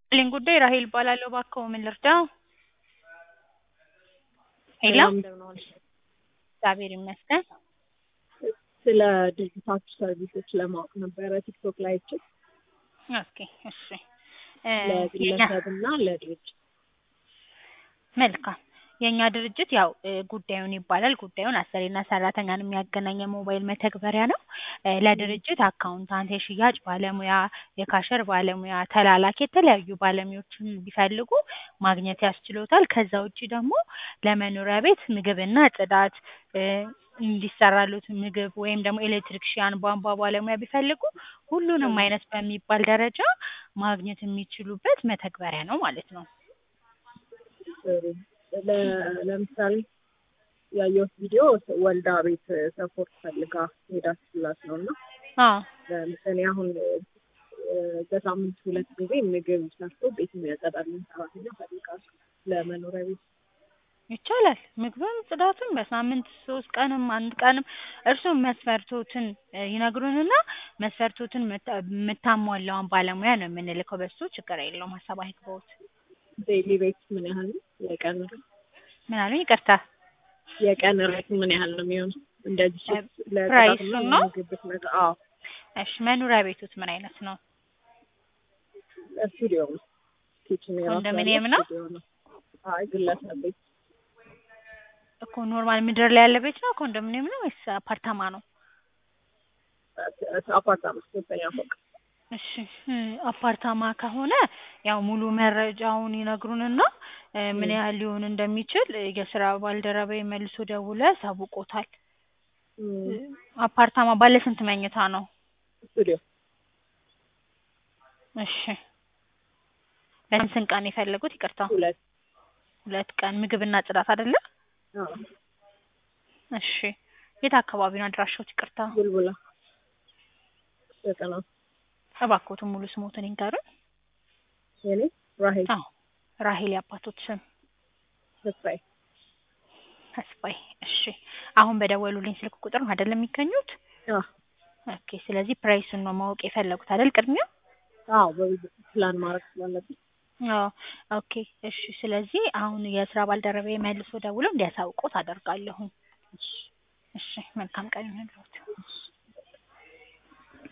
ልኝ ጉዳይ ራሄል እባላለሁ። እባክዎ ምን ልርዳው? ሄሎ ሰላም እንደምን ዋልሽ? እግዚአብሔር ይመስገን። ስለ ድርጅታችሁ ሰርቪሶች ለማወቅ ነበረ ቲክቶክ ላይ አይቼ ኦኬ እሺ እ የኛ ለግለሰብ እና ለድርጅት መልካም የእኛ ድርጅት ያው እ ጉዳዩን ይባላል። ጉዳዩን አሰሪና ሰራተኛን የሚያገናኝ የሞባይል መተግበሪያ ነው። እ ለድርጅት አካውንታንት፣ የሽያጭ ባለሙያ፣ የካሸር ባለሙያ፣ ተላላኪ የተለያዩ ባለሙያዎችን ቢፈልጉ ማግኘት ያስችሎታል። ከዛ ውጪ ደግሞ ለመኖሪያ ቤት ምግብና ጽዳት እ እንዲሰራሉት ምግብ ወይም ደግሞ ኤሌክትሪክሺያን፣ ቧንቧ ባለሙያ ቢፈልጉ ሁሉንም አይነት በሚባል ደረጃ ማግኘት የሚችሉበት መተግበሪያ ነው ማለት ነው። ጥሩ። ለ- ለምሳሌ ያየሁት ቪዲዮ ወልዳ ቤት ሰፖርት ፈልጋ ሄዳችላት ነው እና አዎ ለምሳሌ አሁን እ በሳምንት ሁለት ጊዜ ምግብ ሰርቶ ቤት የሚያጸዳልን ሰራተኛ ፈልጋል ለመኖሪያ ቤት ይቻላል። ምግብም ጽዳትም በሳምንት ሶስት ቀንም አንድ ቀንም እርስዎ መስፈርቶትን እ ይነግሩንና መስፈርቶትን ምታ- የምታሟላውን ባለሙያ ነው የምንልከው። በሱ ችግር የለውም። ሀሳብ አይግባዎት። ዴይሊ ሬት ምን ያህል ነው? የቀን ምን አሉኝ? ይቅርታ የቀን ሬት ምን ያህል ነው የሚሆነው? እንደዚህ ሶስት ፕራይሱን ለጽዳትና ነው? ለምግብ ብትመጣ አዎ እሺ መኖሪያ ቤቶት ምን አይነት ነው? ስቱዲዮ ነው። ኪችን የራሱ ኮንዶሚኒየም ያለው ነው? ስቱዲዮ ነው። አይ ግለሰብ ቤት እኮ ኖርማል ምድር ላይ ያለ ቤት ነው? ኮንዶሚኒየም ነው ወይስ አፓርታማ ነው? አፓርታማ ሶስተኛ ፎቅ እሺ እ አፓርታማ ከሆነ ያው ሙሉ መረጃውን ይነግሩንና እ ምን ም። ያህል ሊሆን እንደሚችል እ የስራ ባልደረባዬ መልሶ ደውሎ ያሳውቅዎታል። እ ም፣ አፓርታማ ባለ ስንት መኝታ ነው? ስቱዲዮ እሺ ለስንት ቀን የፈለጉት? ይቅርታ ሁለት ሁለት ቀን ምግብና ጽዳት አይደለ? አዎ እሺ የት አካባቢ ነው አድራሻዎት? ይቅርታ ቡልቡላ ዘጠና እባክዎትን ሙሉ ስሞትን ይንገሩን። የኔ ራሄል አዎ ራሄል የአባቶት ስም ተስፋዬ ተስፋዬ። እሺ አሁን በደወሉልኝ ስልክ ቁጥር ነው አይደል የሚገኙት? አዎ ኦኬ ስለዚህ ፕራይሱን ነው ማወቅ የፈለጉት አይደል ቅድሚያ? አዎ በብዙ ፕላን ማድረግ ስላለብኝ አዎ ኦኬ እሺ ስለዚህ አሁን የስራ ባልደረባዬ መልሶ ደውሎ እንዲያሳውቅዎት አደርጋለሁኝ። እሺ መልካም ቀን ይሁንልዎት።